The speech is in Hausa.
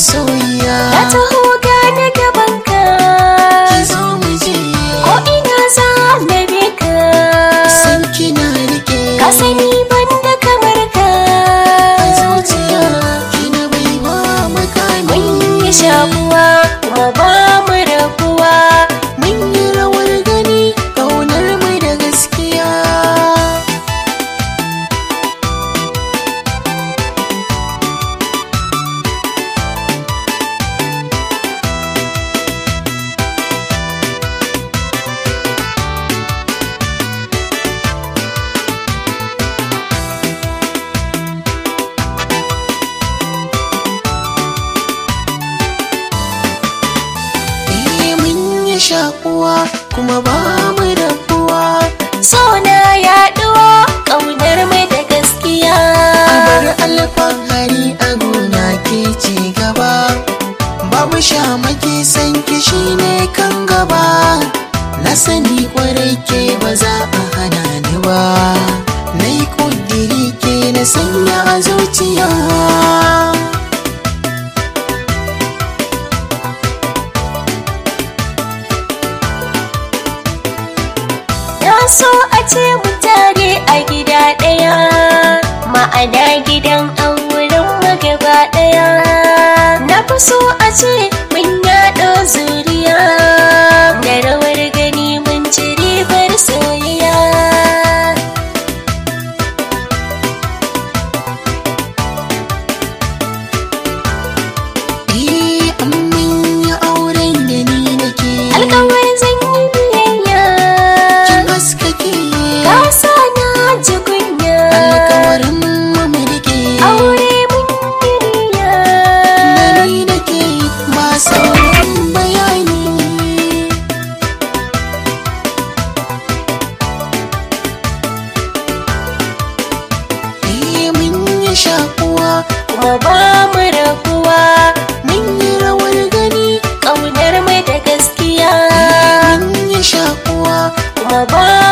masoyiya Na taho gane gabanka ki zo mu je Ko ina za na bi ka san kina rike Ka sani ban da kamar ka a zuciya kina bai ba makami Mun yi shakuwa kuma ba mu rabuwa mun yi rawar gani kaunar mu da gaskiya Eh mun yi shakuwa kuma ba mu rabuwa So na yaɗuwa ƙaunar mai da gaskiya bar alfahari a gona ke ci gaba babu shamaki san kishi ne kan gaba na sani kwarai ke ba za a hana ni ba na yi kudiri ke na sanya a zuciya Na so a ce mu tare a gida ɗaya Ma'ana gidan auren magaba ɗaya Na fi so a ce mun yaɗo zuriya Da rawar gani mun ci ribar soyayya eh an mun yi auren da ni nake Alkawar zan yi biyayya kin haskake Ka sa na ji kunya alkawarin mu mu rike Aure mun yi niyya da ni nake ba sauran bayani Eh mun yi shakuwa Kuma ba mu rabuwa mun yi rawar gani ƙaunar mai da gaskiya mun yi shakuwa kuma ba